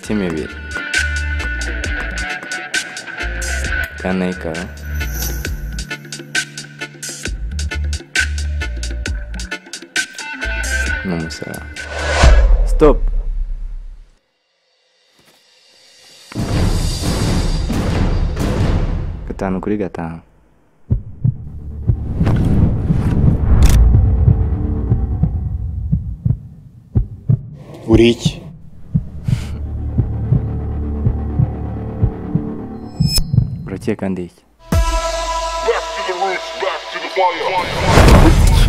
cy'imibiri kaneka n'umusaraba stop gatanu kuri gatanu buri iki urakeka ndi iki Back to the roots, back to the fire.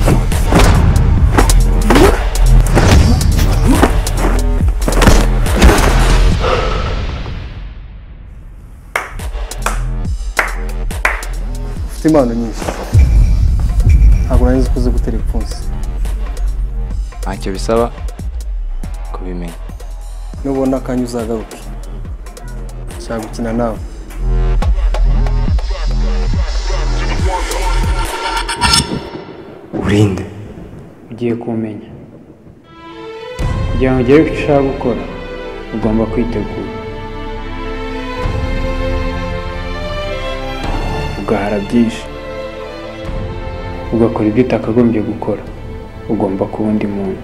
ufite impano nyinshi ntabwo nari nzi ko uzi gutera ipfunsi ntacyo bisaba kubimenya nubona akanya uzagaruke nshaka gukina nawe urinde ugiye kumenya kugira ngo ugere ku cyo ushaka gukora ugomba kwitegura ugahara byinshi ugakora ibyo utakagombye gukora ugomba kuba undi muntu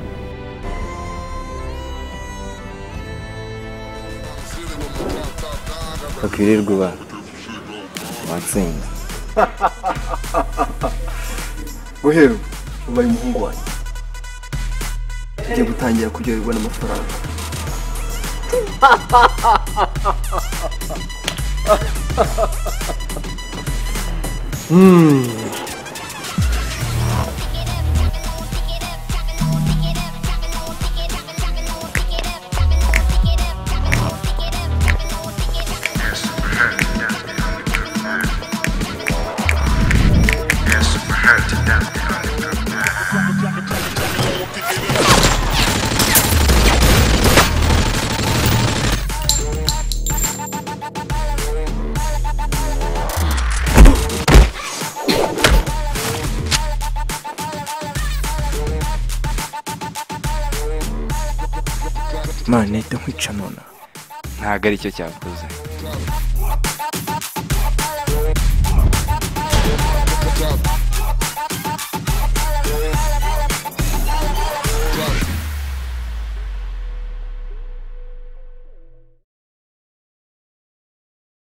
bakwirirwa ubana watsinda guhera ubu ubaye umuhungu wanjye ugiye gutangira kuryoherwa n'amafaranga mwana ahita nkwica nona ntabwo ari cyo cyakoze